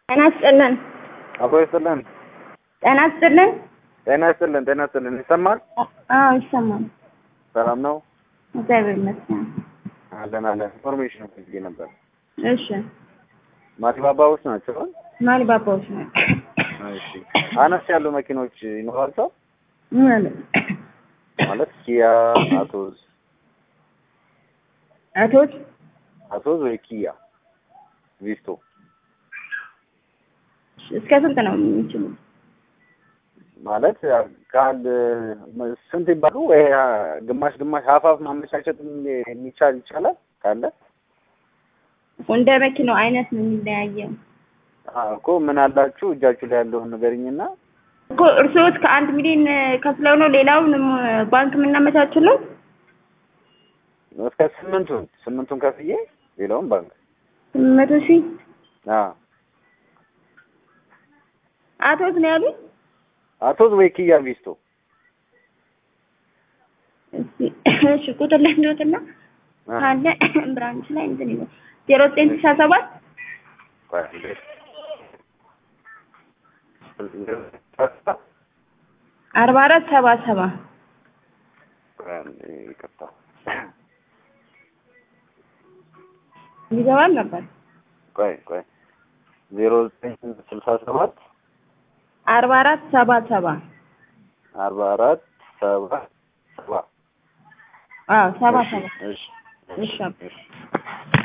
ጤና ይስጥልን። አቦ ይስጥልን። ጤና ይስጥልን። ጤና ይስጥልን። ጤና ይስጥልን። ይሰማል? አዎ ይሰማል። ሰላም ነው? እግዚአብሔር ይመስገን። አለን አለን። ኢንፎርሜሽን ፈልጌ ነበር። እሺ ማሊባባዎች ናቸው? ማሊ ባባዎች ነው እሺ። አነስ ያሉ መኪኖች ይኖራቸው ማለት ማለት ኪያ፣ አቶዝ አቶች አቶዝ ወይ ኪያ ቪስቶ እስከ ስንት ነው የሚችሉ? ማለት ከአንድ ስንት ይባሉ ወይ ግማሽ ግማሽ ሀፋፍ ማመቻቸት የሚቻል ይቻላል ካለ እንደ መኪናው አይነት ነው የሚለያየው አዎ እኮ ምን አላችሁ እጃችሁ ላይ ያለውን ንገሪኝና እኮ እርስዎት ከአንድ ሚሊዮን ከፍለው ነው ሌላውን ባንክ የምናመቻችለው? እስከ ስምንቱን ስምንቱን ከፍዬ ሌላውን ባንክ መቶ ሺህ አዎ አቶት ነው ያሉት? አቶዝ ወይ ኪያ ቪስቶ እስኪ እሺ ቁጥር ላይ እንደወጥና ካለ ብራንች ላይ እንትን ይበል ዜሮ ዘጠኝ ስልሳ ሰባት አርባ አራት ሰባ ሰባ ይቅርታ ይገባል ነበር ቆይ ቆይ ዜሮ ዘጠኝ ስልሳ ሰባት አርባ አራት ሰባ ሰባ አርባ አራት ሰባ ሰባ አዎ ሰባ ሰባ እሺ እሺ እሺ